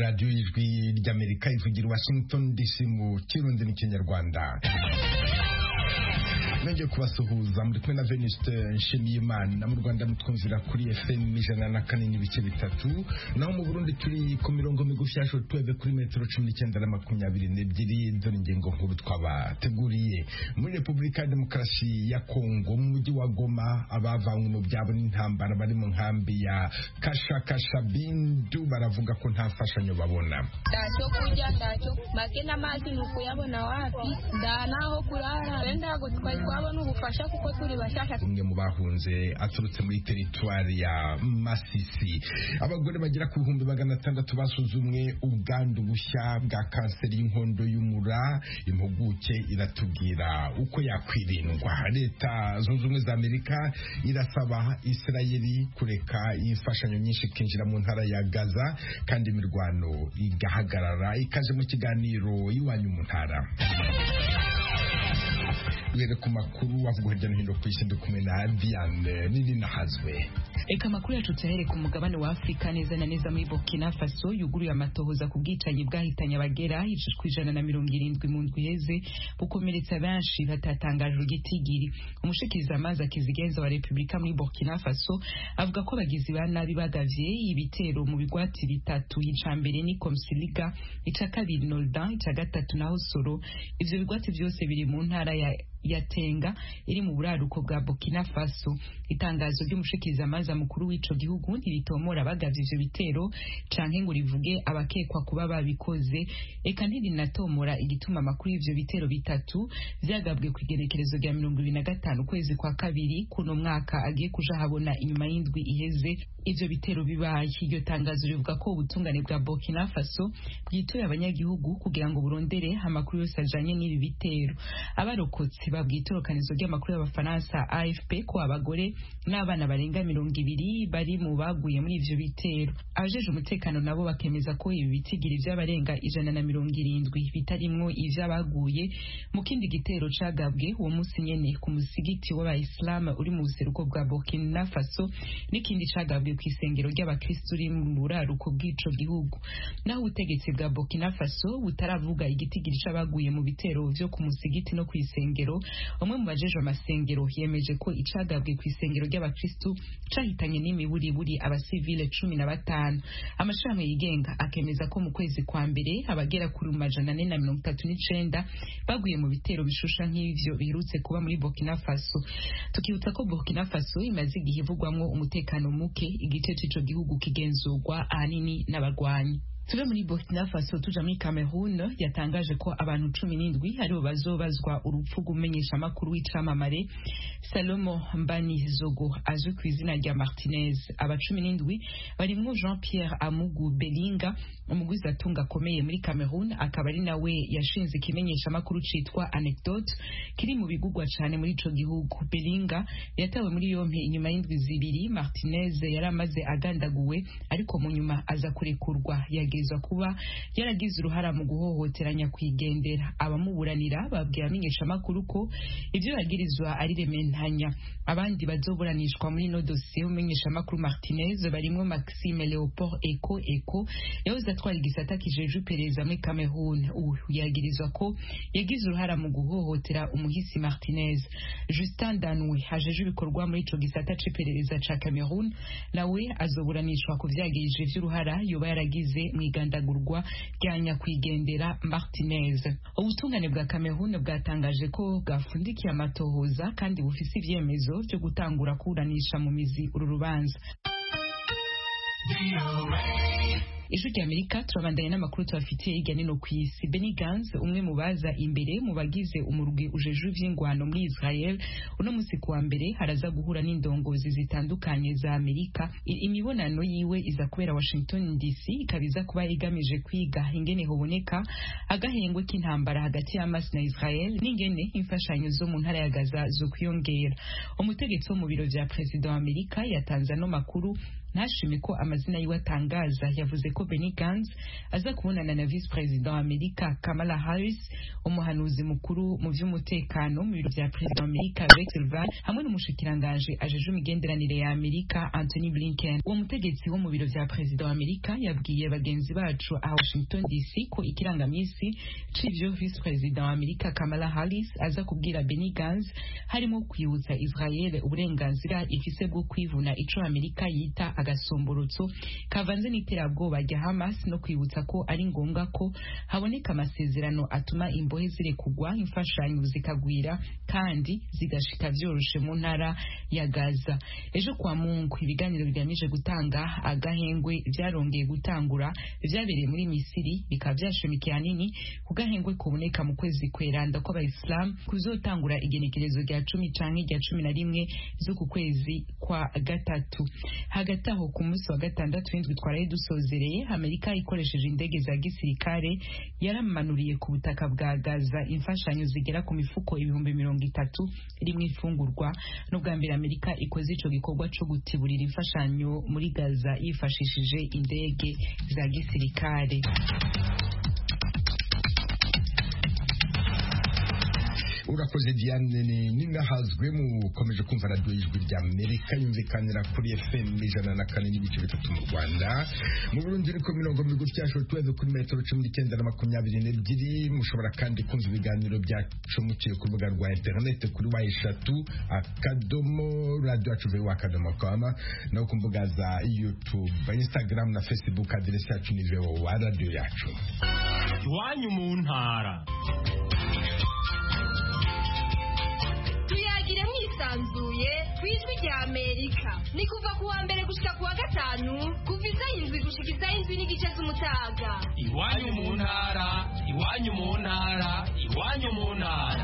radiyo y'ijwi ry'amerika ivugira i washington dc mu kirundi n'ikinyarwanda nongeye kubasuhuza muri kumwe na Venuste Nshimiyimana mu Rwanda mutwumvira kuri FM ijana na kane n'ibice bitatu naho mu Burundi turi ku mirongo migufi ya shortwave kuri metero cumi n'icyenda na makumyabiri n'ebyiri dore ingingo nkuru twabateguriye muri Repubulika ya Demokarasi ya Kongo mu mujyi wa Goma abavanywe mu byabo n'intambara bari mu nkambi ya Kashakasha Bindu baravuga ko nta mfashanyo babona ntacyo kurya ntacyo make n'amazi ni ukuyabona wapi nda naho kurara wenda ntabwo twari twabona ubufasha kuko turi bashaka umwe mu bahunze aturutse muri teritwari ya Masisi abagore bagera ku bihumbi magana atandatu basuzumwe ubwandu bushya bwa kanseri y'inkondo y'umura impuguke iratubwira uko yakwirindwa leta zunze ubumwe za amerika irasaba isirayeli kureka imfashanyo nyinshi ikinjira mu ntara ya gaza kandi imirwano igahagarara ikaje mu kiganiro iwanyu mu ntara duhere ku makuru avugwa hirya no hino ku isi ndi kumwe na Diane nini nahazwe Eka amakuru yacu tuyahere ku mugabane wa Afurika neza na neza muri Burkina Faso yuguruye amatohoza ku bwicanyi bwahitanye abagera ku ijana na mirongo irindwi mu ndwi iheze bukomeretsa benshi batatangajwe igitigiri umushikiriza amazi akizigenza wa Repubulika muri Burkina Faso avuga ko abagizi ba nabi bagavye ibitero mu bigwati bitatu ica mbere ni Komsiliga ica kabiri Noldan ica gatatu naho Soro ivyo bigwati vyose biri mu ntara ya yatenga iri mu buraruko bwa Burkina Faso itangazo ry'umushikiriza amazi mukuru w'ico gihugu ntiritomora bagavye ivyo bitero canke ngo rivuge abakekwa kuba babikoze eka ntirinatomora igituma amakuru y'ivyo bitero bitatu vyagabwe ku igenekerezo rya mirongo ibiri na gatanu ukwezi kwa kabiri kuno mwaka agiye kuja habona inyuma y'indwi iheze ivyo bitero bibaye iryo tangazo rivuga ko ubutungane bwa Burkina Faso bwitoye abanyagihugu kugira ngo burondere amakuru yose ajanye n'ibi bitero abarokotse babwiye itorokanizo ry'amakuru y'abafaransa AFP ko abagore n'abana barenga mirongo ibiri bari mu baguye muri ivyo bitero abajeje umutekano nabo bakemeza ko ibi bitigiri vy'abarenga ijana na mirongo irindwi bitarimwo ivy'abaguye mu kindi gitero cagabwe uwo musi nyene ku musigiti w'abayisilamu uri mu buseruko bwa Burkina Faso n'ikindi cagabwe ku isengero ry'abakristu uri mu buraruko bw'ico gihugu naho ubutegetsi bwa Burkina Faso butaravuga igitigiri c'abaguye mu bitero vyo ku musigiti no ku isengero umwe mu bajejwe amasengero yemeje ko icagabwe ku isengero ry'abakristu cahitanye n'imiburiburi abasivile cumi na batanu amashirahamwe yigenga akemeza ko mu kwezi kwa mbere abagera kuri majana ane na mirongo itatu n'icenda baguye mu bitero bishusha nk'ivyo biherutse kuba muri Burkina Faso tukibutsa ko Burkina Faso imaze igihe ivugwamwo umutekano muke igice c'ico gihugu kigenzurwa ahanini n'abarwanyi tuve muri Burkina Faso tuja muri Cameroon yatangaje ko abantu cumi n'indwi aribo bazobazwa urupfu rw'umumenyesha makuru w'icamamare Salomo Mbani Zogo azwi ku izina rya Martinez aba cumi n'indwi barimwo Jean Pierre Amugu Belinga umugwiza atunga akomeye muri Cameroon akaba ari nawe yashinze ikimenyesha makuru citwa Anecdote kiri mu bigugwa cane muri ico gihugu Belinga yatawe muri yompi inyuma y'indwi zibiri Martinez yari amaze agandaguwe ariko mu nyuma aza kurekurwa yage yagirizwa kuba yaragize uruhara mu guhohotera nyakwigendera abamuburanira babwiye amenyesha amakuru ko ivyo yagirizwa ari rementanya abandi bazoburanishwa muri no dosiye umenyesha amakuru Martinez barimwo Maxime Leopold Eko Eko yahoze atwara igisata kijeje iperereza muri Cameroon uyu yagirizwa ko yagize uruhara mu guhohotera umuhisi Martinez Justin Danwe hajeje ibikorwa muri ico gisata c'iperereza ca Cameroon nawe azoburanishwa ku vyagirije vy'uruhara yoba yaragize mu igandagurwa rya nyakwigendera Martinez ubutungane bwa Cameroon bwatangaje ko bwafundikiye amatohoza kandi bufise ivyemezo vyo gutangura kuburanisha mu mizi uru rubanza ijwi rya amerika turabandanya n'amakuru tubafitiye hirya nino ku isi Benny Gantz umwe mu baza imbere mu bagize umurwi ujeje ivy'ingwano muri Israel uno musi kuwa mbere haraza guhura n'indongozi zitandukanye za Amerika imibonano yiwe iza kubera Washington DC ikaba iza kuba igamije kwiga ingene hoboneka agahengwe k'intambara hagati ya Hamas na Israel n'ingene imfashanyo zo mu ntara ya Gaza zo kwiyongera umutegetsi wo mu biro vya perezida wa Amerika yatanze ano makuru ntashime ko amazina yiwe atangaza yavuze ko Benny Gantz aza kubonana na vice president wa Amerika Kamala Harris umuhanuzi mukuru mu vy'umutekano mu biro vya president wa Amerika Rex Tillerson hamwe n'umushikiranganje ajeje imigenderanire ya Amerika Anthony Blinken uwo mutegetsi wo mu biro vya president wa Amerika yabwiye bagenzi bacu a Washington DC ko ikirangamisi c'ivyo vice president wa Amerika Kamala Harris aza kubwira Benny Gantz harimo kwibutsa Israel uburenganzira ifise bwo kwivuna ico Amerika yita agasomborotso kavanze n'iterabwoba rya Hamas no kwibutsa ko ari ngombwa ko haboneka amasezerano atuma imbohe zirekugwa imfashanyo zikagwira kandi zigashika vyoroshe mu ntara ya Gaza ejo kwa Mungu ibiganiro bigamije gutanga agahengwe vyarongeye gutangura vyabereye muri Misiri bikaba vyashimikiye hanini ku gahengwe kuboneka mu kwezi kweranda kw'abayisilamu kuzotangura igenekerezo rya cumi canke rya cumi na rimwe z'uku kwezi kwa gatatu hagati aho ku munsi wa gatandatu w'indwi twaraye dusozereye amerika ikoresheje indege za gisirikare yaramanuriye ku butaka bwa gaza imfashanyo zigera ku mifuko ibihumbi mirongo itatu irimwo imfungurwa n'ubwa mbere amerika ikoze ico gikorwa co gutiburira imfashanyo muri gaza yifashishije indege za gisirikare urakoze diane ninahazwe mukomeje kumva radiyo y'ijwi rya amerika yumvikanira kuri fm ijana na kane n'ibice bitatu mu rwanda mu burundi iri ku mirongo migufi yacu tuweze kuri metero cumi n'icyenda na makumyabiri n'ebyiri mushobora kandi kumva ibiganiro byacu muciye ku rubuga rwa interineti kuri wa eshatu akadomo radiyo yacu vewa akadomo kama no ku mbuga za youtube instagram na facebook aderesi yacu ni vewa radiyo yacu iwanyu mu ntara tuyagire mwisanzuye ku ijwi rya amerika ni kuva ku wa mbere gushika ku wa gatanu kuva isaha indwi gushika isaha indwi n'igice z'umutaga iwanyu mu ntara iwanyu mu ntara iwanyu mu ntara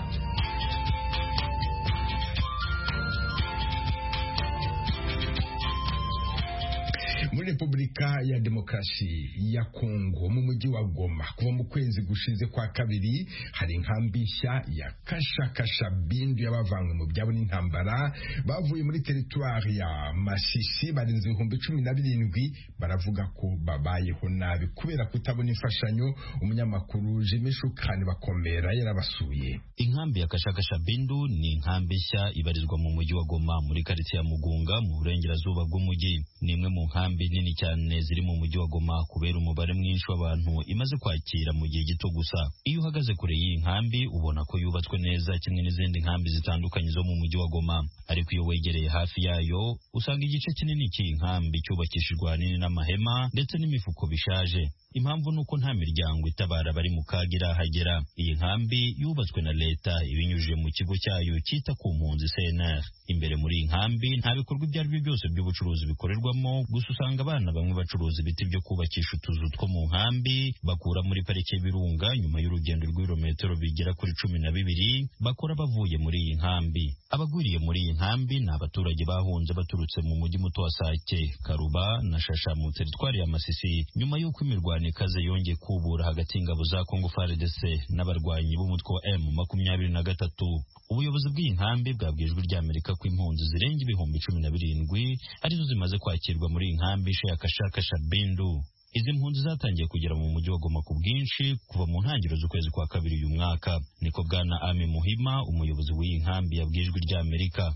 muri repubulika ya demokarasi ya kongo mu mujyi wa goma kuva mu kwezi gushize kwa kabiri hari inkambi nshya ya kashakasha bindu y'abavanywe mu byabo n'intambara bavuye muri teritwari ya masisi barenze ibihumbi cumi na birindwi baravuga ko babayeho nabi kubera kutabona imfashanyo umunyamakuru jimi shukani bakomera yarabasuye inkambi ya kashakasha bindu ni inkambi nshya ibarizwa mu mujyi wa goma muri karitsiye ya mugunga mu burengerazuba bw'umujyi ni imwe mu nkambi nini cyane ziri mu mujyi wa Goma kubera umubare mwinshi w'abantu imaze kwakira mu gihe gito gusa iyo uhagaze kure y'iyi nkambi ubona ko yubatswe neza kimwe n'izindi nkambi zitandukanye zo mu mujyi wa Goma ariko iyo wegereye hafi yayo usanga igice kinini cy'iyi nkambi cyubakishijwe ahanini n'amahema ndetse n'imifuko bishaje impamvu ni uko nta miryango itabara bari mu kaga irahagera iyi nkambi yubatswe na leta ibinyujije mu kigo cyayo cyita ku mpunzi CNR imbere muri iyi nkambi nta bikorwa ibyo ari byo byose by'ubucuruzi bikorerwamo gusa usanga abana bamwe bacuruza ibiti byo kubakisha utuzu two mu nkambi bakura muri parike y'ibirunga nyuma y'urugendo rw'ibirometero bigera kuri cumi na bibiri bakora bavuye muri iyi nkambi abagwiriye muri iyi nkambi ni abaturage bahunze baturutse mu mujyi muto wa Sake Karuba na Shasha mu teritwari ya Masisi nyuma y'uko imirwano ikaze yongeye kubura hagati y'ingabo za Congo FARDC n'abarwanyi b'umutwe wa M makumyabiri na gatatu ubuyobozi bw'iyi nkambi bwabwiye ijwi rya Amerika ko impunzi zirenga ibihumbi cumi na birindwi arizo zimaze kwakirwa muri iyi nkambi ishe ya Kashakasha Bindu izi mpunzi zatangiye kugera mu mujyi wa Goma ku bwinshi kuva mu ntangiriro z'ukwezi kwa kabiri uyu mwaka niko bwana Ami Muhima umuyobozi w'iyi nkambi yabwiye ijwi rya Amerika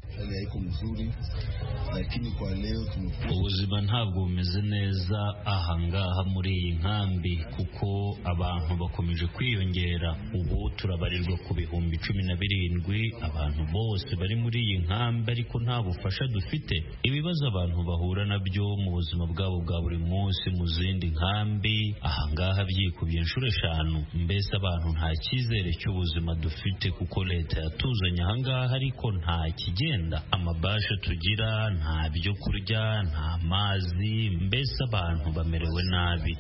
ubuzima ntabwo bumeze neza ahangaha muri iyi nkambi kuko abantu bakomeje kwiyongera ubu turabarirwa ku bihumbi cumi na birindwi abantu bose bari muri iyi nkambi ariko nta bufasha dufite ibibazo abantu bahura nabyo mu buzima bwabo bwa buri munsi mu zindi nkambi ahangaha byikubiye inshuro eshanu mbese abantu nta cyizere cy'ubuzima dufite kuko leta yatuzanye ahangaha ariko nta kigenda amabasha tugira nta byo kurya nta mazi mbese abantu bamerewe nabi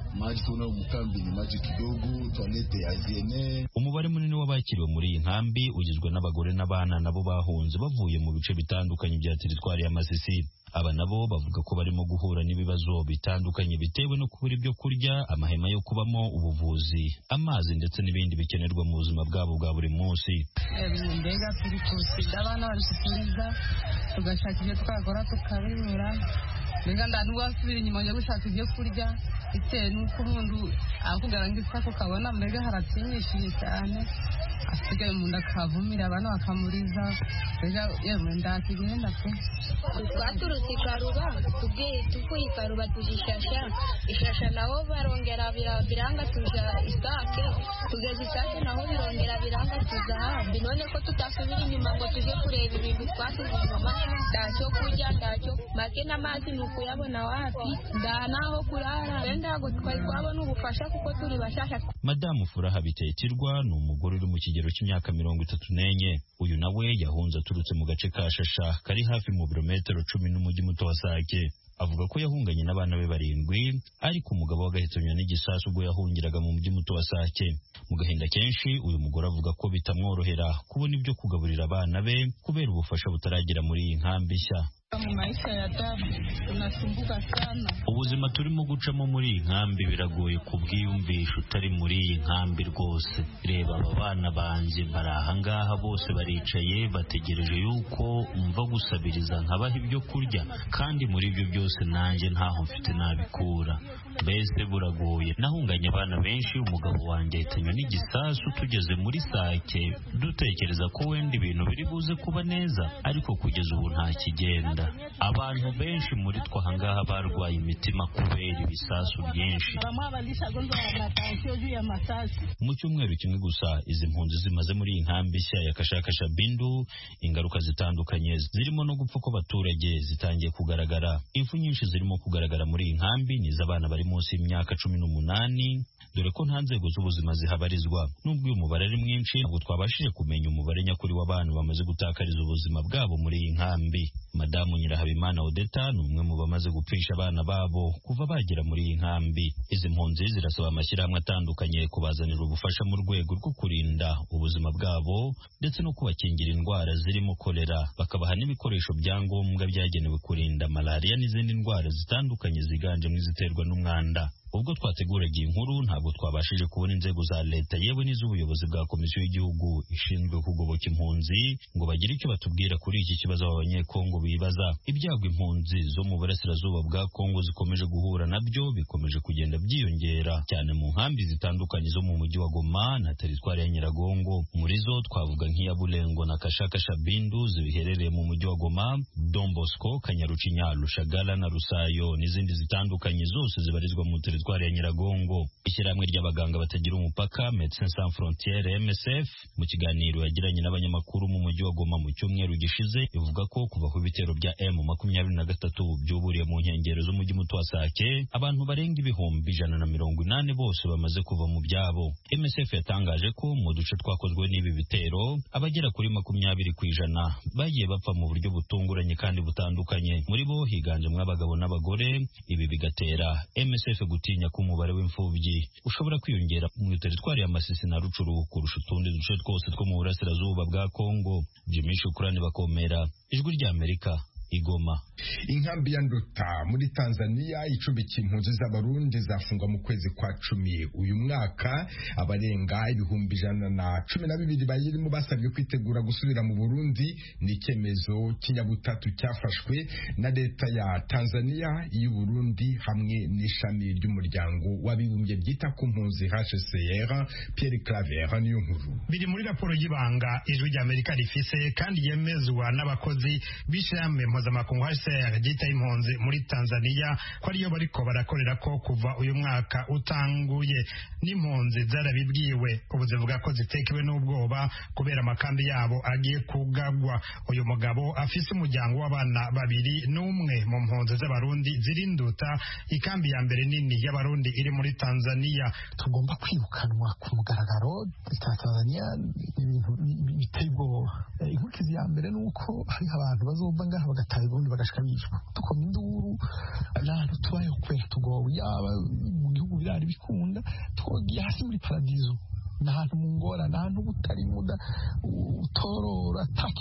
umubare munini w'abakiriwe muri iyi nkambi ugizwe n'abagore n'abana nabo bahunze bavuye mu bice bitandukanye bya teritwari ya Masisi aba nabo bavuga ko barimo guhura n'ibibazo bitandukanye bitewe no kubura ibyo kurya amahema yo kubamo ubuvuzi amazi ndetse n'ibindi bikenerwa mu buzima bwabo bwa buri munsi mbega turi kusiga abana bari kuturiza tugashaka ibyo twakora tukabibura mbega ndanubasubira inyuma njya gushaka ibyo kurya bitewe n'uko umuntu akugara ngo isako kabona mbega haratinyishije cyane asigaye umuntu akavumira abana bakamuriza mbega yewe ndakigenda pe twaturutse i karuba tubwiye tuvuye i karuba tuje ishasha ishasha naho barongera biranga tuja isake tugeze isake naho birongera biranga tuza hambi none ko tutasubira inyuma ngo tuje kureba ibintu twasize inyuma ntacyo kurya ntacyo make n'amazi ni ukuyabona wapi nda naho kurara wenda ntabwo twari twabona ubufasha kuko turi bashasha madamu furaha bitetirwa ni umugore uri mu kigero cy'imyaka mirongo itatu n'enye uyu nawe yahunze aturutse mu gace ka shasha kari hafi mu birometero cumi n'umujyi muto wa sake avuga ko yahunganye n'abana be barindwi ariko umugabo we agahitanywa n'igisasu ubwo yahungiraga mu mujyi muto wa sake mu gahinda kenshi uyu mugore avuga ko bitamworohera kubona ibyo kugaburira abana be kubera ubufasha butaragera muri iyi nkambi nshya mu maisha ya damu tunasumbuka sana ubuzima turimo gucamo muri iyi nkambi biragoye kubwiyumvisha utari muri iyi nkambi rwose reba aba bana banjye bari ahangaha bose baricaye bategereje yuko mva gusabiriza nkabaha ibyo kurya kandi muri ibyo byose nanjye ntaho mfite nabikura mbese buragoye nahunganye abana benshi umugabo wanjye ahitanywe n'igisasu tugeze muri sake dutekereza ko wenda ibintu biri buze kuba neza ariko kugeza ubu nta kigenda abantu benshi muri twe ahangaha barwaye imitima kubera ibisasu byinshi mu cyumweru kimwe gusa izi mpunzi zimaze muri iyi nkambi nshya ya kashakasha bindu ingaruka zitandukanye zirimo no gupfa kw'abaturage zitangiye kugaragara impfu nyinshi zirimo kugaragara muri iyi nkambi ni iz'abana bari munsi y'imyaka cumi n'umunani dore ko nta nzego z'ubuzima zihabarizwa nubwo uyu mubare ari mwinshi ntabwo twabashije kumenya umubare nyakuri w'abantu bamaze gutakariza ubuzima bwabo muri iyi nkambi madamu nyirahabimana odeta ni umwe mu bamaze gupfisha abana babo kuva bagera muri iyi nkambi izi mpunzi zirasaba amashyirahamwe atandukanye kubazanira ubufasha mu rwego rwo kurinda ubuzima bwabo ndetse no kubakingira indwara zirimo kolera bakabaha n'ibikoresho bya ngombwa byagenewe kurinda malariya n'izindi ndwara zitandukanye ziganjemo iziterwa n'umwanda ubwo twateguraga iyi nkuru ntabwo twabashije kubona inzego za leta yewe n'iz'ubuyobozi bwa komisiyo y'igihugu ishinzwe kugoboka impunzi ngo bagire icyo batubwira kuri iki kibazo aba banyekongo bibaza ibyago impunzi zo mu burasirazuba bwa kongo zikomeje guhura nabyo bikomeje kugenda byiyongera cyane mu nkambi zitandukanye zo mu mujyi wa goma na teritwari ya nyiragongo muri zo twavuga nk'iya bulengo na kashakasha bindu zibiherereye mu mujyi wa goma dombosco kanyarucinya rushagara na rusayo n'izindi zitandukanye zose zibarizwa mu teritwari ya Nyiragongo ishyirahamwe ry'abaganga batagira umupaka Médecins Sans Frontières MSF mu kiganiro yagiranye n'abanyamakuru mu mujyi wa Goma mu cyumweru gishize ivuga ko kuva ku bitero bya M makumyabiri na gatatu byuburiye mu nkengero z'umujyi muto wa Sake abantu barenga ibihumbi ijana na mirongo inani bose bamaze kuva mu byabo MSF yatangaje ko mu duce twakozwe n'ibi bitero abagera kuri makumyabiri ku ijana bagiye bapfa mu buryo butunguranye kandi butandukanye muri bo higanjemo abagabo n'abagore ibi bigatera MSF gutinya ko umubare w'imfubyi ushobora kwiyongera mu teritwari ya Masisi na Rucuru kurusha utundi duce twose two mu burasirazuba bwa Kongo Jimmy Shukrani bakomera ijwi rya Amerika igoma inkambi ya nduta muri tanzania icumbikiye impunzi z'abarundi zafungwa mu kwezi kwa cumi uyu mwaka abarenga ibihumbi ijana na cumi na bibiri bayirimo basabwe kwitegura gusubira mu burundi ni icyemezo cy'inyabutatu cyafashwe na leta ya tanzania y'uburundi hamwe n'ishami ry'umuryango w'abibumbye ryita ku mpunzi hcr pierre claver niyo nkuru biri muri raporo y'ibanga ijwi ry'amerika rifise kandi yemezwa n'abakozi b'ishami mpuzamakungu HCR ryita impunzi muri Tanzania ko ariyo bariko barakorera ko kuva uyu mwaka utanguye n'impunzi zarabibwiwe ubu zivuga ko zitekewe n'ubwoba kubera amakambi yabo agiye kugagwa uyu mugabo afise umuryango w'abana babiri n'umwe mu mpunzi z'abarundi zirinduta ikambi ya mbere nini y'abarundi iri muri Tanzania tugomba kwirukanwa ku mugaragaro leta ya Tanzania ibintu biteye ubwoba inkurikizi ya mbere ni uko hariho abantu bazova ngaha bagataha ubundi bagashika bicwa tukoma induru n'ahantu tubayeho kubera tugowe yaba mu gihugu birari bikunda twogiye hasi muri paradizo ni ahantu mu ngorane ahantu butari muda utorora ata kintu na kimwe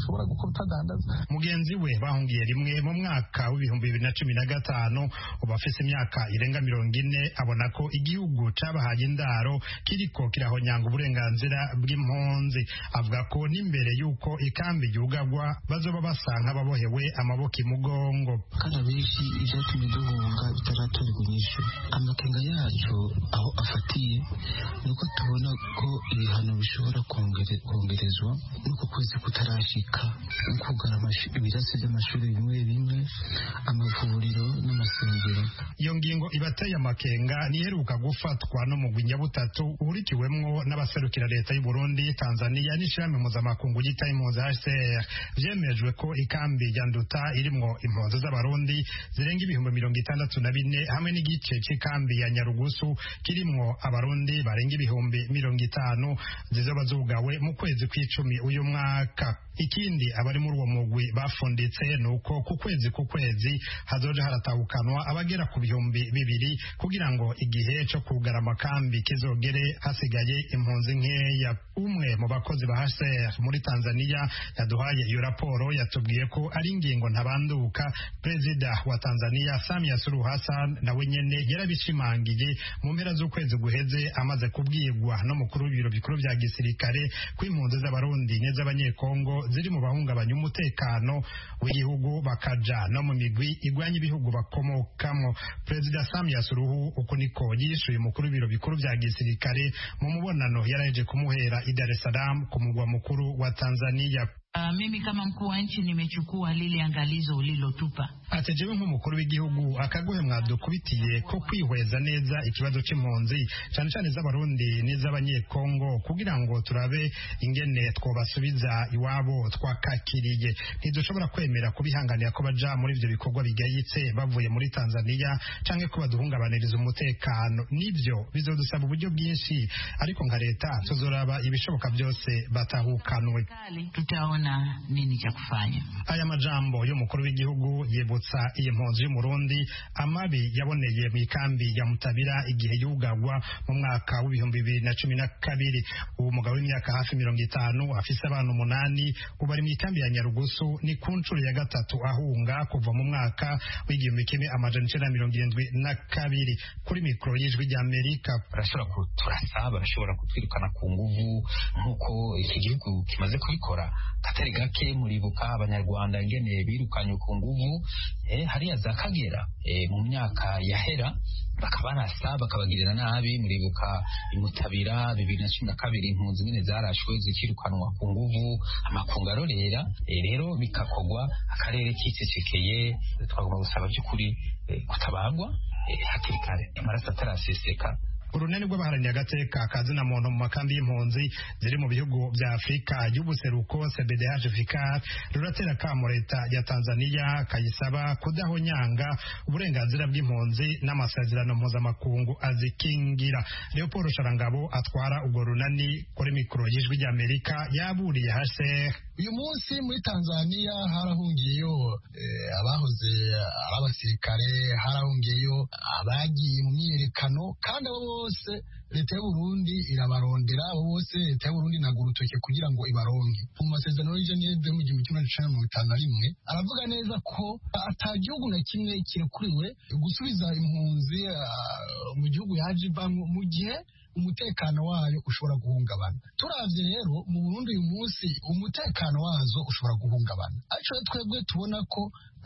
ushobora gukora utadandaza mugenzi we bahungiye rimwe mu mwaka w'ibihumbi bibiri na cumi na gatanu ubu afise imyaka irenga mirongo ine abona ko igihugu cabahaye indaro kiriko kirahonyanga uburenganzira bw'impunzi avuga ko n'imbere y'uko ikambi ryugagwa bazoba basa nk'ababohewe amaboko imugongo kandi abenshi ivyatumye duhunga bitaratorerwa inyishu amakenga yacu aho afatiye ni uko tubona ko ibihano bishobora kongerezwa n'uko kwezi kutarashika no kugara ibirasi by'amashuri bimwe bimwe amavuriro n'amasengero iyo ngingo ibateye amakenga niheruka gufatwa n'umugwi nyabutatu uhurikiwemwo n'abaserukira leta y'u Burundi Tanzania n'ishirahamwe mpuzamakungu ryita impunzi HCR vyemejwe ko ikambi ya Nduta irimwo impunzi z'abarundi zirenga ibihumbi mirongo itandatu na bine hamwe n'igice c'ikambi ya Nyarugusu kirimwo abarundi barenga ibihumbi mirongo itanu zizoba zugawe mu kwezi kw'icumi uyu mwaka ikindi abari muri uwo mugwi bafunditse ni uko ku kwezi ku kwezi hazoja haratahukanwa abagera ku bihumbi bibiri kugira ngo igihe co kugara amakambi kizogere hasigaye impunzi nkeya umwe mu bakozi ba HCR muri Tanzania yaduhaye iyo raporo yatubwiye ko ari ingingo ntabanduka perezida wa Tanzania Samia Suluhu Hassan nawe nyene yarabishimangiye mu mpera z'ukwezi guheze amaze kubwirwa n'umukuru w'ibiro bikuru vya gisirikare ko impunzi z'abarundi n'iz'abanyekongo ziri mu bahungabanya umutekano w'igihugu bakaja no mu migwi igwanya ibihugu bakomokamo perezida Samia Suluhu uko niko yishuye umukuru w'ibiro bikuru vya gisirikare mu mubonano yaraheje kumuhera i Dar es Salaam ku mugwa mukuru wa Tanzania Uh, mimi kama mkuu wa nchi nimechukua lile angalizo ulilotupa. Atejewe nk'umukuru w'igihugu akaguhe mwadukubitiye ko kwihweza neza ikibazo c'impunzi cane cane z'abarundi n'iz'abanyekongo kugira ngo turabe ingene twobasubiza iwabo twakakiriye ntidushobora kwemera kubihanganira ko baja muri ivyo bikorwa bigayitse bavuye muri Tanzania canke ko baduhungabaniriza umutekano nivyo bizodusaba uburyo bwinshi ariko nka leta tuzoraba ibishoboka byose batahukanwe tutaona nini cha kufanya. Aya majambo y'umukuru w'igihugu yibutsa iyi mpunzi y'umurundi amabi yaboneye mu ikambi ya Mutabira igihe yugagwa mu mwaka w'ibihumbi bibiri na cumi na kabiri uwo mugabo w'imyaka hafi mirongo itanu afise abana umunani ubu ari mu ikambi ya Nyarugusu ni ku nshuro ya gatatu ahunga kuva mu mwaka w'igihumbi kimwe amajana icenda na mirongo irindwi na kabiri kuri mikoro y'ijwi rya Amerika barashobora kuturasa barashobora kutwirukana ku nguvu nk'uko iki gihugu kimaze kubikora katari gake muribuka abanyarwanda ingene birukanye ku nguvu eh, hariya za kagera eh, mu myaka yahera bakabarasa bakabagirira nabi muribuka imutabira bibiri na cumi na kabiri impunzi nyine zarashwe zikirukanwa ku nguvu amakungu arorera eh, rero bikakogwa akarere kicecekeye twagomba gusaba by'ukuri eh, kutabagwa eh, hakiri kare amaraso ataraseseka urunani rw'abaharaniye agateka kazina muntu mu makambi y'impunzi ziri mu bihugu bya afurika y'ubuseruko cbdh vicar ruratera kamo leta ya tanzania kayisaba kudahonyanga uburenganzira bw'impunzi n'amasezerano mpuzamakungu azikingira leopold sharangabo atwara urwo runani kuri mikoro y'ijwi ry'amerika yaburiye hcr uyu munsi muri tanzania harahungiyeyo eh, abahoze ari abasirikare harahungiyeyo abagiye mu myiyerekano kandi abo bose leta y'uburundi irabarondera abo bose leta y'uburundi inaga urutoke kugira ngo ibaronke mu masezerano y'jeneve mu gihumbi kimwe n'ijana mirongo itanu na rimwe aravuga neza ko ata gihugu na kimwe kirekuriwe gusubiza impunzi uh, mu gihugu yaje ivamwo mu gihe umutekano wayo ushobora guhungabana turavye rero mu Burundi uyu munsi umutekano wazo ushobora guhungabana ariko twebwe tubona ko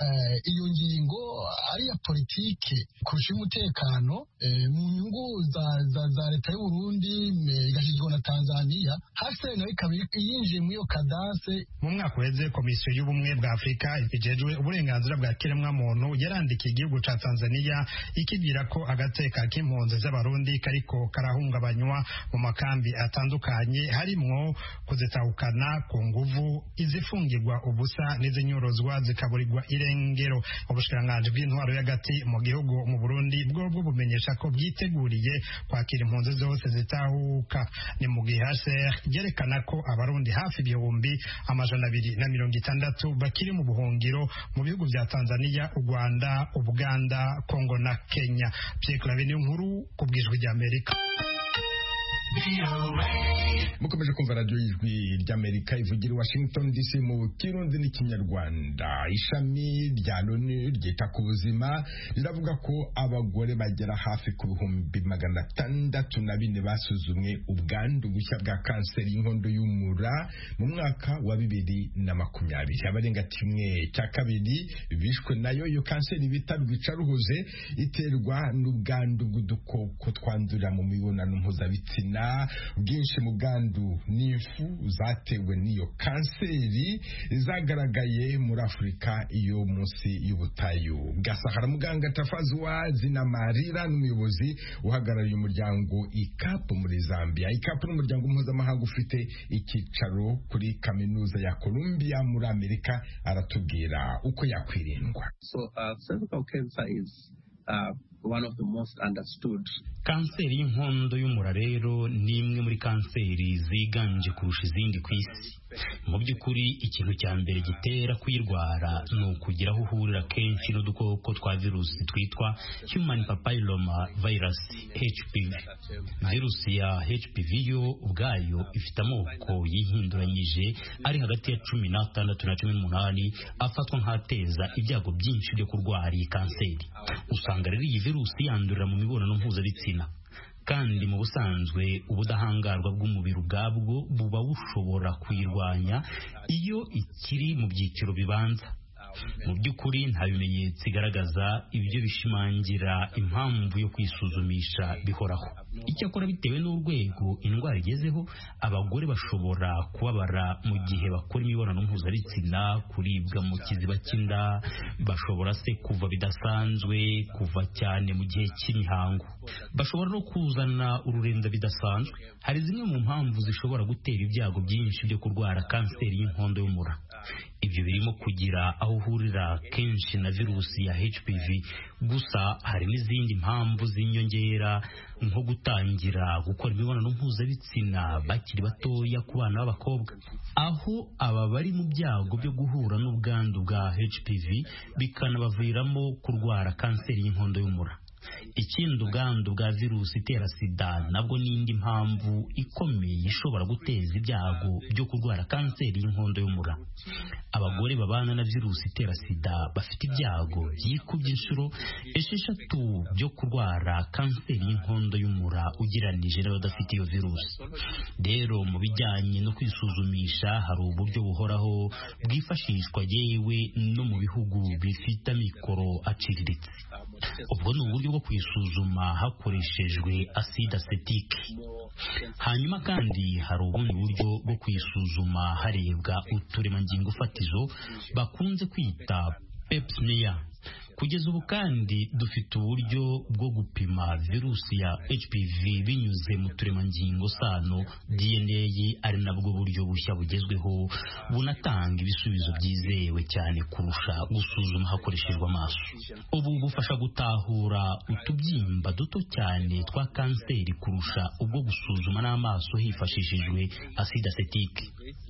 iyo ngingo ari iya politike kurusha umutekano mu nyungu za leta y'u Burundi igashyirwa na Tanzania hasi nayo ikaba yinjiye muri iyo kadase mu mwaka uheze komisiyo y'ubumwe bwa afurika ijejwe uburenganzira bwa kiremwamuntu yarandikiye igihugu ca tanzania ikibwira ko agateka k'impunzi z'abarundi kariko karahungabanywa mu makambi atandukanye harimwo kuzitahukana ku nguvu izifungirwa ubusa n'izinyorozwa zikaburirwa irengero ubushikiranganji bw'intwaro y'agati mu gihugu mu burundi bwobwo bumenyesha ko bwiteguriye kwakira impunzi zose zitahuka ni mu gihe hcr ryerekana ko abarundi hafi ibihumbi amajana abiri na mirongo itandatu bakiri mu buhungiro mu bihugu vya tanzania u rwanda ubuganda kongo na kenya pierre clave ni nkuru ku bwijwi ry'amerika mukomeje kumva radiyo y'ijwi ry'amerika ivugira i washington dc mu kirundi n'ikinyarwanda ishami rya loni ryita ku buzima riravuga ko abagore bagera hafi ku bihumbi magana atandatu na bine basuzumwe ubwandu bushya bwa kanseri y'inkondo y'umura mu mwaka wa bibiri na makumyabiri abarenga kimwe cya kabiri bishwe nayo iyo kanseri bita rwicaruhoze iterwa n'ubwandu bw'udukoko twandurira mu mibonano mpuzabitsina bwinshi mu bwandu n'ifu zatewe n'iyo kanseri zagaragaye muri afurika iyo munsi y'ubutayu bwa sahara muganga tafazuwa zinamarira n'umuyobozi uhagarariye umuryango ikapu muri zambia ikapu n'umuryango mpuzamahanga ufite icyicaro kuri kaminuza ya columbia muri amerika aratubwira uko yakwirindwa so, uh, cervical cancer is, uh, one of the most understood kanseri y'inkondo y'umura rero ni imwe muri kanseri ziganje kurusha izindi ku isi mu by'ukuri ikintu cya mbere gitera kuyirwara ni ukugira aho uhurira kenshi n'udukoko twa virusi twitwa human papilloma virus hpv virusi ya hpv yo ubwayo ifite amoko yihinduranyije ari hagati ya cumi n'atandatu na cumi n'umunani afatwa nk'ateza ibyago byinshi byo kurwara iyi kanseri usanga rero iyi virusi yandurira mu mibonano mpuzabitsina kandi mu busanzwe ubudahangarwa bw'umubiri ubwabwo buba bushobora kuyirwanya iyo ikiri mu byiciro bibanza mu by'ukuri nta bimenyetso igaragaza ibyo bishimangira impamvu yo kwisuzumisha bihoraho icyakora bitewe n'urwego indwara igezeho abagore bashobora kubabara mu gihe bakora imibonano mpuzabitsina kuribwa mu kiziba cy'inda bashobora se kuva bidasanzwe kuva cyane mu gihe cy'imihango bashobora no kuzana ururenda bidasanzwe hari zimwe mu mpamvu zishobora gutera ibyago byinshi byo kurwara kanseri y'inkondo y'umura ibyo birimo kugira aho uhurira kenshi na virusi ya HPV gusa hari n'izindi mpamvu z'inyongera nko gutangira gukora imibonano mpuzabitsina bakiri batoya ku bana b'abakobwa aho aba bari mu byago byo guhura n'ubwandu bwa HPV bikanabaviramo kurwara kanseri y'inkondo y'umura ikindi ubwandu bwa virusi itera sida nabwo n'indi mpamvu ikomeye ishobora guteza ibyago byo kurwara kanseri y'inkondo y'umura abagore babana na virusi itera sida bafite ibyago byikubye inshuro esheshatu byo kurwara kanseri y'inkondo y'umura ugereranije n'abadafite iyo virusi rero mu bijyanye no kwisuzumisha hari uburyo buhoraho bwifashishwa yewe no mu bihugu bifite amikoro aciriritse ubwo ni uburyo bwo kuyisuzuma hakoreshejwe acide acetike hanyuma kandi hari ubundi buryo bwo kuyisuzuma harebwa uturemangingo fatizo bakunze kwita pepsmear kugeza ubu kandi dufite uburyo bwo gupima virusi ya HPV binyuze mu turemangingo sano DNA ari nabwo buryo bushya bugezweho bunatanga ibisubizo byizewe cyane kurusha gusuzuma hakoreshejwe amaso ubu bufasha gutahura utubyimba duto cyane twa kanseri kurusha ubwo gusuzuma n'amaso hifashishijwe acide acetike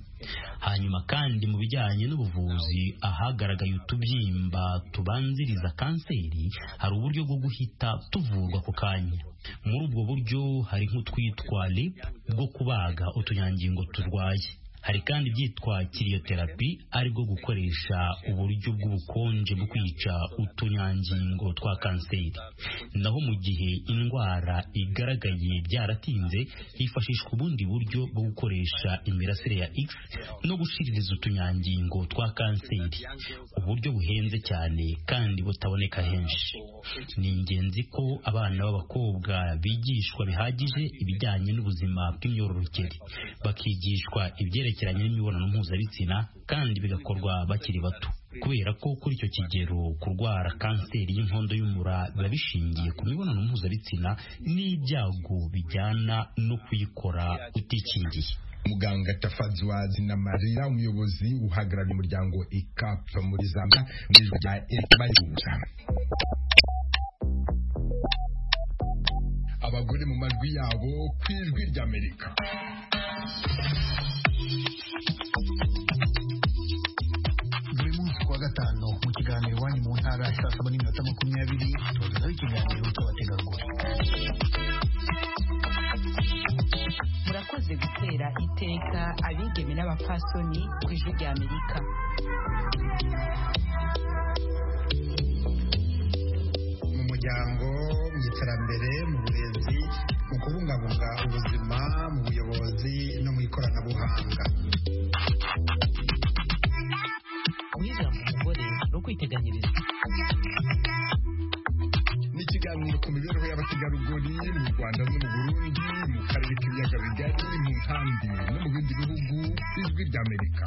hanyuma kandi mu bijyanye n'ubuvuzi ahagaragaye utubyimba tubanziriza kanseri hari uburyo bwo guhita tuvurwa ako kanya muri ubwo buryo hari nk'utwitwa lip bwo kubaga utunyangingo turwaye hari kandi ibyitwa kiriyoterapi aribwo gukoresha uburyo bw'ubukonje bwo kwica utunyangingo twa kanseri naho mu gihe indwara igaragaye byaratinze hifashishwa ubundi buryo bwo gukoresha imirasire ya X no gushiririza utunyangingo twa kanseri uburyo buhenze cyane kandi butaboneka henshi ni ingenzi ko abana b'abakobwa bigishwa bihagije ibijyanye n'ubuzima bw'imyororokere bakigishwa ibyerekeranye n'imibonano mpuzabitsina kandi bigakorwa bakiri bato kubera ko kuri icyo kigero kurwara kanseri y'inkondo y'umura biba bishingiye ku mibonano mpuzabitsina n'ibyago bijyana no kuyikora utikingiye muganga tafazwazi na marira umuyobozi uhagarariye umuryango ikap muri zambia mu ijwi rya eribayibuza abagore mu majwi yabo ku ijwi ry'amerika buri munsi kuwa gatanu gatanu mu kiganiro iwanyu mu ntara saa saba n'iminota makumyabiri tubagezaho ikiganiro cy'abategarugori murakoze gutera iteka abigeme n'abapfasoni ku ijwi rya amerika mu muryango mu iterambere mu burezi mu kubungabunga ubuzima mu buyobozi no mu ikoranabuhanga guhiga mu mugore no kwiteganyiriza ni ikiganiro ku mibereho y'abategarugori mu rwanda no mu burundi mu karere k'ibiyaga bigari mu nkambi no mu bindi bihugu ijwi ry'amerika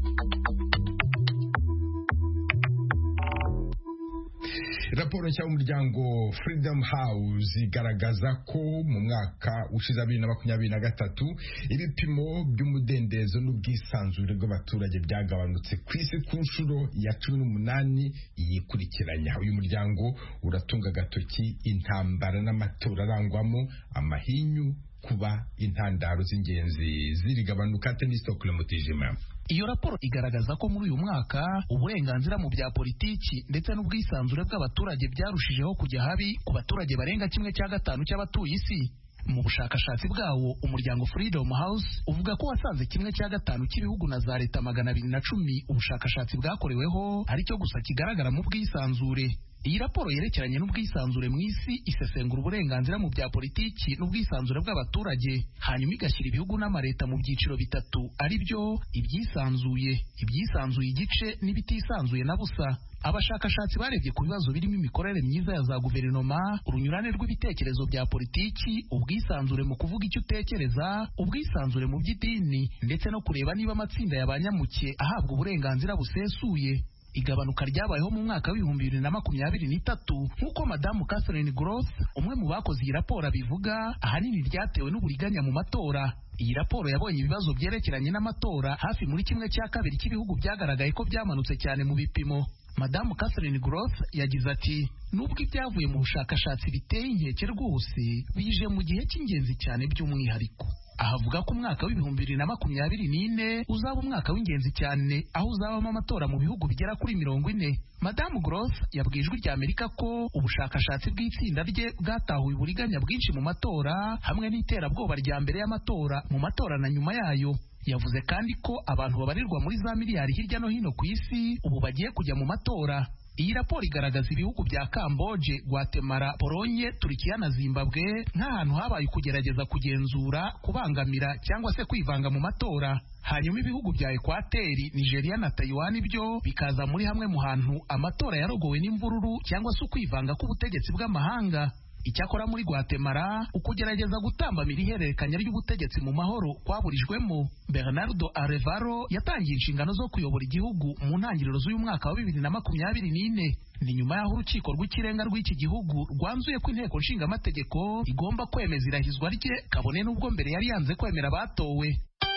raporo nshya y'umuryango freedom house igaragaza ko mu mwaka ushize bibiri na makumyabiri na gatatu ibipimo by'umudendezo n'ubwisanzure bw'abaturage byagabanutse ku isi ku nshuro ya cumi n'umunani yikurikiranya uyu muryango uratunga agatoki intambara n'amatora arangwamo amahinyu kuba intandaro z'ingenzi zirigabanuka tenisitokule mutijima iyo raporo igaragaza ko muri uyu mwaka uburenganzira mu bya politiki ndetse n'ubwisanzure bw'abaturage byarushijeho kujya habi ku baturage barenga kimwe cya gatanu cy'abatuye isi mu bushakashatsi bwawo umuryango Freedom House uvuga ko wasanze kimwe cya gatanu cy'ibihugu na za leta magana abiri na cumi ubushakashatsi bwakoreweho aricyo gusa kigaragara mu bwisanzure iyi raporo yerekeranye n'ubwisanzure mu isi isesengura uburenganzira mu bya politiki n'ubwisanzure bw'abaturage hanyuma igashyira ibihugu n'amaleta mu byiciro bitatu ari byo ibyisanzuye ibyisanzuye igice n'ibitisanzuye na busa abashakashatsi barebye ku bibazo birimo imikorere myiza ya za guverinoma urunyurane rw'ibitekerezo bya politiki ubwisanzure mu kuvuga icyo utekereza ubwisanzure mu by'idini ndetse no kureba niba amatsinda ya ba nyamuke ahabwa uburenganzira busesuye igabanuka ryabayeho mu mwaka w'ibihumbi bibiri na makumyabiri n'itatu nk'uko madamu Catherine Gross umwe mu bakoze iyi raporo abivuga ahanini ryatewe n'uburiganya mu matora iyi raporo yabonye ibibazo byerekeranye n'amatora hafi muri kimwe cya kabiri cy'ibihugu byagaragaye ko byamanutse cyane mu bipimo madamu Catherine Gross yagize ati nubwo ibyavuye mu bushakashatsi biteye inkeke rwose bije mu gihe cy'ingenzi cyane by'umwihariko ahavuga ko umwaka w'ibihumbi bibiri na makumyabiri n'ine uzaba umwaka w'ingenzi cyane aho uzabamo amatora mu bihugu bigera kuri mirongo ine madamu Gross yabwiye ijwi rya amerika ko ubushakashatsi bw'itsinda rye bwatahuye uburiganya bwinshi mu matora hamwe n'iterabwoba rya mbere y'amatora mu matora na nyuma yayo yavuze kandi ko abantu babarirwa muri za miliyari hirya no hino ku isi ubu bagiye kujya mu matora iyi raporo igaragaza ibihugu bya Kamboje, Guatemala, Polonye, Turikiya na Zimbabwe nk'ahantu habaye ukugerageza kugenzura, kubangamira cyangwa se kwivanga mu matora. Hanyuma ibihugu bya Ekwateri, Nigeria na Taiwan byo bikaza muri hamwe mu hantu amatora yarogowe n'imvururu cyangwa se ukwivanga k'ubutegetsi bw'amahanga. Icyakora muri Guatemala ukugerageza gutambamira ihererekanya ry'ubutegetsi mu mahoro kwaburijwemo. Bernardo Arevalo yatangiye inshingano zo kuyobora igihugu mu ntangiriro z'uyu mwaka wa bibiri na makumyabiri n'ine. Ni nyuma y'aho urukiko rw'ikirenga rw'iki gihugu rwanzuye ko inteko nshingamategeko igomba kwemeza irahizwa rye kabone n'ubwo mbere yari yanze kwemera abatowe.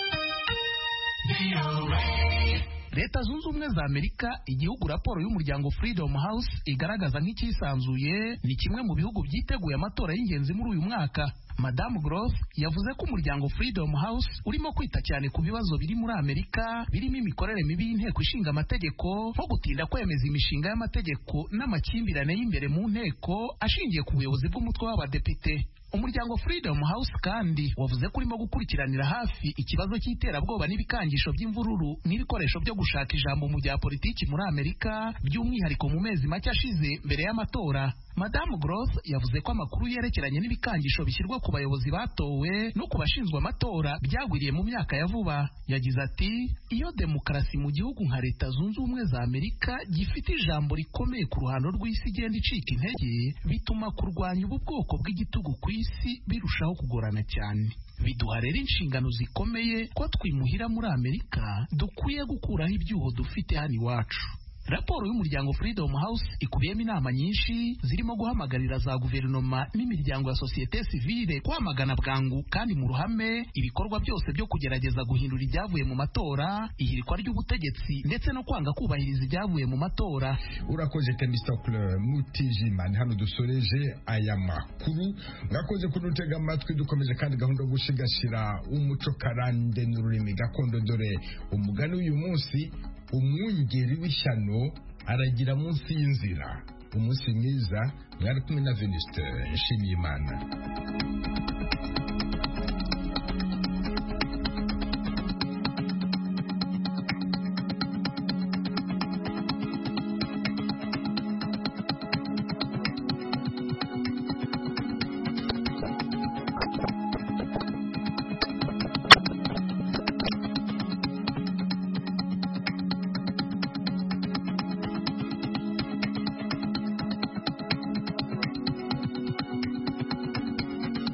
leta zunze ubumwe za amerika igihugu raporo y'umuryango freedom house igaragaza nk'icyisanzuye ni kimwe mu bihugu byiteguye amatora y'ingenzi muri uyu mwaka madamu gross yavuze ko umuryango freedom house urimo kwita cyane ku bibazo biri muri amerika birimo imikorere mibi y'inteko ishinga amategeko nko gutinda kwemeza imishinga y'amategeko n'amakimbirane y'imbere mu nteko ashingiye ku buyobozi bw'umutwe w'abadepite umuryango freedom house kandi wavuze ko urimo gukurikiranira hafi ikibazo cy'iterabwoba n'ibikangisho by'imvururu n'ibikoresho byo gushaka ijambo mu bya politiki muri amerika by'umwihariko mu mezi make ashize mbere y'amatora madamu gross yavuze ko amakuru yerekeranye n'ibikangisho bishyirwa ku bayobozi batowe no ku bashinzwe amatora byagwiriye mu myaka ya vuba yagize ati iyo demokarasi mu gihugu nka leta zunze ubumwe za amerika gifite ijambo rikomeye ku ruhando rw'isi igenda icika intege bituma kurwanya ubu bwoko bw'igitugu ku isi birushaho kugorana cyane biduha rero inshingano zikomeye ko twimuhira muri amerika dukwiye gukuraho ibyuho dufite hano iwacu raporo y'umuryango freedom house ikubiyemo inama nyinshi zirimo guhamagarira za guverinoma n'imiryango ya sosiyete sivile kwamagana bwangu kandi mu ruhame ibikorwa byose byo kugerageza guhindura ibyavuye mu matora ihirikwa ry'ubutegetsi ndetse no kwanga kubahiriza ibyavuye mu matora urakoze temistokle mutijima ni hano dusoreje aya makuru mwakoze kudutega amatwi dukomeje kandi gahunda yo gushigashira umuco karande n'ururimi gakondo dore umugani w'uyu munsi umwungeri w'ishyano aragira munsi y'inzira umunsi mwiza mwari kumwe na venuste nshimiyimana